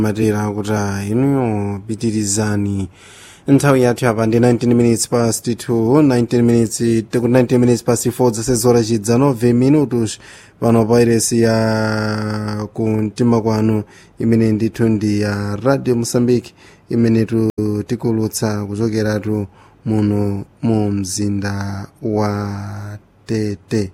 matera kuti ah, inuyo pitirizani nthawi yathu apa ndi 19 minutes past 2 19 minutes tiku 19 minutes past 4 zasezora chidza 9 minutos pano pa iresi ya kumtima kwanu imene ndithu ndi ya radio mosambiki imene tu tikulutsa kuchokeratu muno mu mzinda wa tete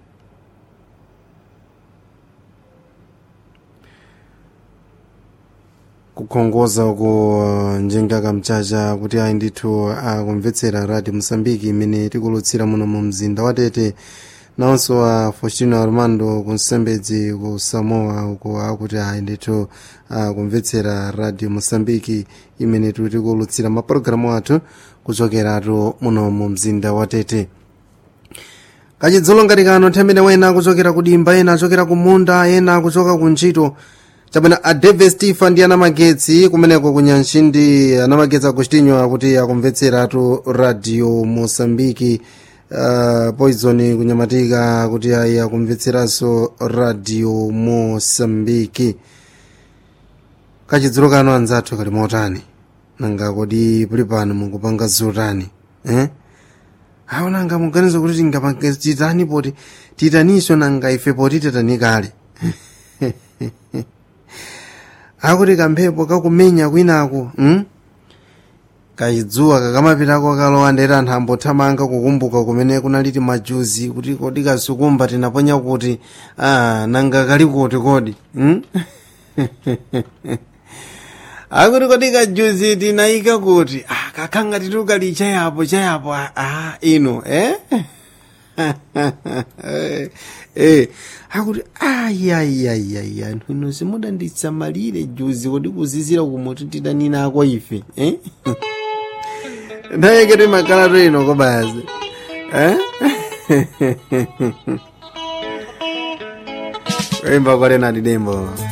kukhongoza uku njenga kamchacha kuti ayi ndithu akumvetsera radio mosambiki imene tikulutsira muno mu mzinda wa tete nawonso a faustino armando kunsembedzi ku samoa uku akuti ayi ndithu akumvetsera radio mosambiki imene tikulutsira mapulogalamu athu kuchokeratu muno mu mzinda wa tete kachidzulo ngati kano nthawi imene wena akuchokera kudimba ena achokera kumunda ena akuchoka kuntchito chabwino a david stephen ndi anamagetsi kumeneko kunyanshindi anamagetsi agostinho akuti akumvetseratu radio mosambiki uh, poison kunyamatika akuti ayi akumvetseranso radio mosambiki kachidzulo kano anzathu kali motani nanga kodi puli pano mukupanga zotani eh? awo nanga muganiza kuti tingapanga titani poti titaninso nanga ife poti titani kale akuti kamphepo kakumenya kwinaku hmm? kachidzuwa kakamapitako kalowa ndere anthu ambothamanga kukumbuka kumene kunaliti majuzi kuti kodi kasukumba tinaponya kuti ah, nanga kali kuti kodi hmm? akuti kodi kajuzi tinayika kuti ah, kakhanga titukali chayapo chayapo ah, ino eh? eh, akuti ayayayaya anthu ino simudanditsamalire juzi kuti kuzizira kumuti tidaninako ife eh? ndayeketi makalato ino kobazi eh? imba kwalenati dembo